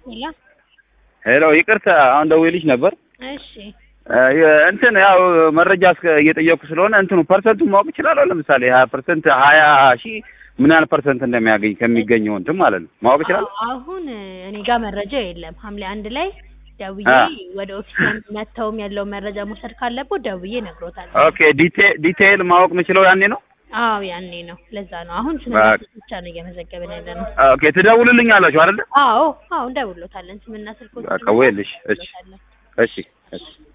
ሄሎ ሄሎ ይቅርታ፣ አሁን ደውዬልሽ ነበር። እሺ እ እንትን ያው መረጃ እስከ እየጠየኩ ስለሆነ እንትኑ ፐርሰንቱን ማወቅ እችላለሁ? ለምሳሌ ሀያ ፐርሰንት ሀያ ሺህ ምን ያህል ፐርሰንት እንደሚያገኝ ከሚገኘው እንትን ማለት ነው ማወቅ እችላለሁ? አዎ፣ አሁን እኔ ጋር መረጃ የለም። ሐምሌ አንድ ላይ ደውዬ አ። ወደ ኦፊስ መጥተውም ያለውን መረጃ መውሰድ ካለብዎት ደውዬ እነግሮታለሁ። ኦኬ ዲቴ- ዲቴይል ማወቅ የምችለው ያኔ ነው። አዎ ያኔ ነው። ለዛ ነው አሁን ስለ በቃ። ብቻ ነው እየመዘገብን ያለ ነው። ኦኬ ትደውልልኝ አላችሁ አይደለ? አዎ አዎ እንደውሎታለን። ስምና ስልኮች በቃ ወይልሽ። እሺ እሺ እሺ